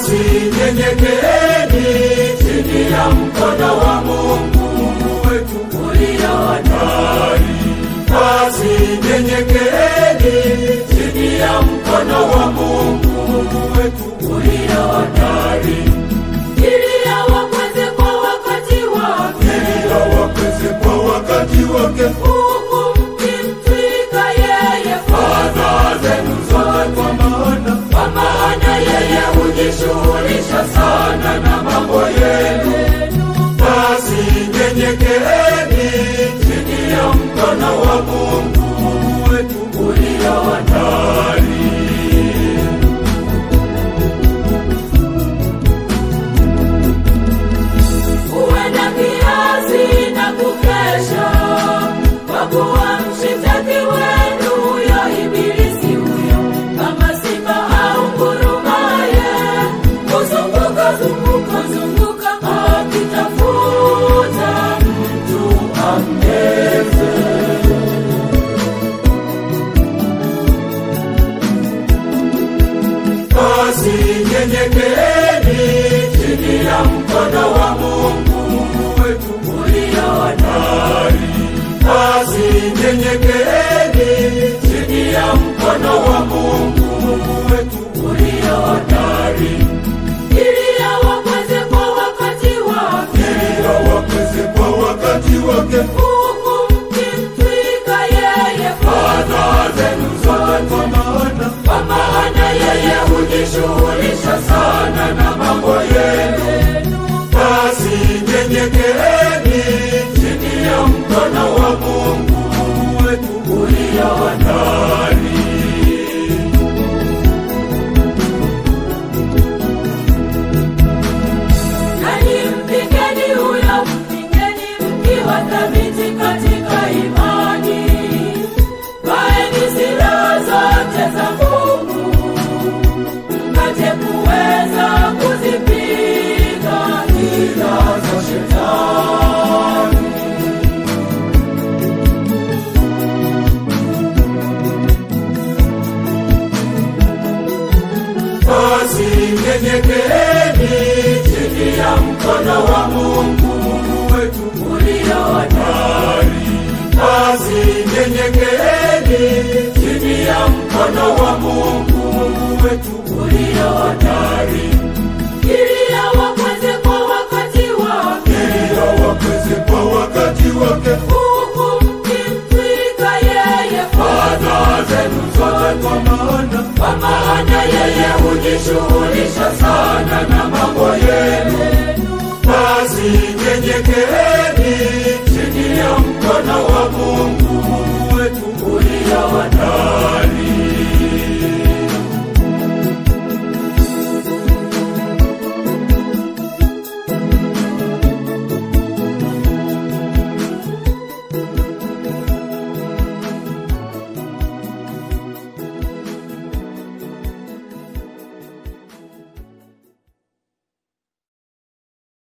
Basi nyenyekeeni chini ya mkono wa Mungu wetu ulio hodari. Basi nyenyekeeni chini ya mkono wa Mungu wetu ulio hodari. ili awakweze kwa wakati wake, Ili awakweze kwa wakati wake huku mkimtwika yeye fadhaa zenu zote, kwa maana kwa maana yeye hujishughulisha sana na mambo yenu. yenu. Basi nyenyekeeni chini ya mkono wa Mungu wetu ulio hodari. Uwe na kiasi na kukesha, kwa kuwa mshitaki wenu huyo ibilisi huyo, kama simba au ngurumaye, huzunguka zunguka zunguka akitafuta mtu ammeze. Basi nyenyekeeni chini ya mkono wa Mungu wetu ulio hodari. Basi nyenyekeeni chini ya mkono wa Mungu wetu ulio hodari. ili awakweze kwa wakati wake, Ili awakweze kwa wakati wake huku mkimtwika yeye fadhaa zenu zote, kwa maana kwa maana yeye hujishughulisha sana na mambo yenu. yenu. Basi nyenyekeeni chini ya mkono wa Mungu wetu ulio hodari. Nanyi mpingeni huyo, mpingeni mkiwa thabiti katika imani. Vaeni silaha zote za Mungu, mpate kuweza kuzipinga hila za Shetani. Basi nyenyekeeni chini ya mkono wa Mungu wetu ulio hodari. Basi nyenyekeeni chini ya mkono wa Mungu wetu ulio hodari. ili awakweze kwa wakati wake, Ili awakweze kwa wakati wake huku mkimtwika yeye fadhaa zenu zote, kwa maana kwa maana yeye hujishughulisha